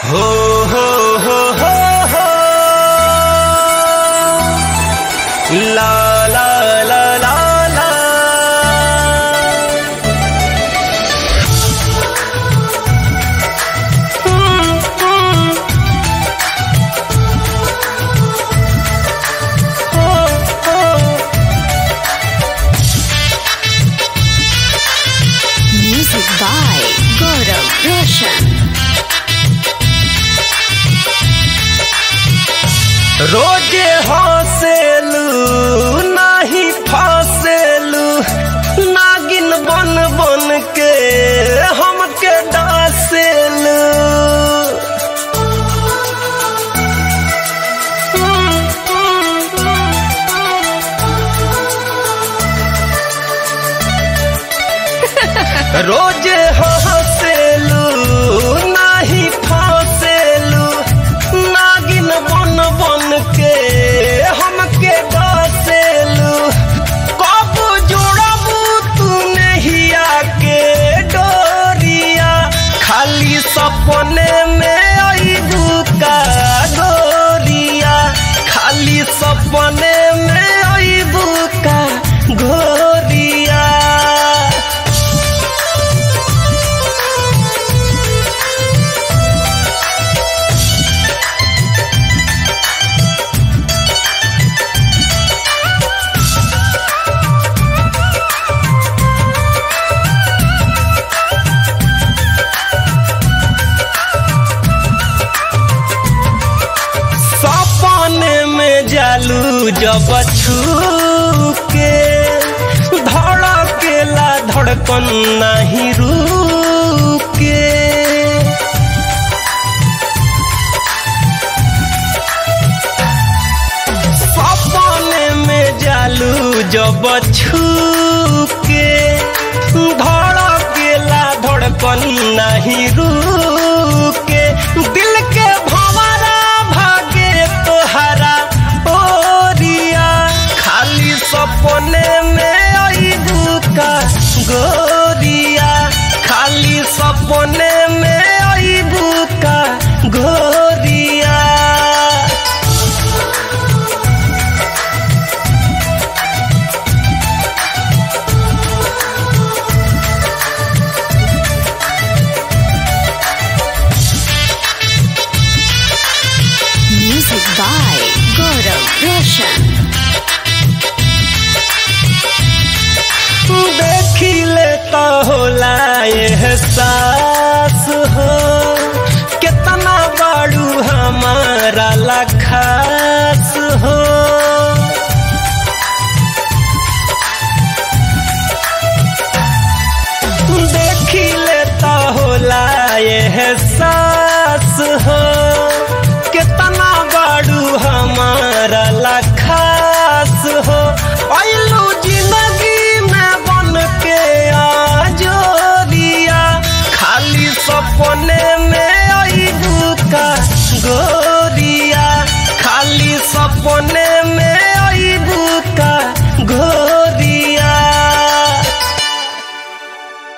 हो हो हो हो हो ला ला ला ला ला Music by Gaurav Roshan. रोजे हंसेलू नाही फसेलू नागिन बन बन के हमके डासेलू रोजे हंसेलू नाही फसेलू नागिन बन बन के हमके डसेलू कब जोड़बू तू नहिया के डोरिया खाली सपने में अबू का गोरिया खाली सपने में अबू का गोरिया सपने में जालू जब छू के धड़केला धड़कन नहीं रुके सपने में जालू जब छू के धड़केला धड़कन नहीं रुके दिल के भंवरा भागे तोहरा ओरिया खाली सपने में अबू का गोरिया खाली सपने में अबू का गोरिया Music by Gaurav Roshan. देखिले तो होला एहसास हो कितना बाड़ू हमारा लखास हो देखिले तो होला एहसास हो कितना बाड़ू हमारा लखास हो अइलू जिंदगी में बन के आजोरिया खाली सपने में अबू का गो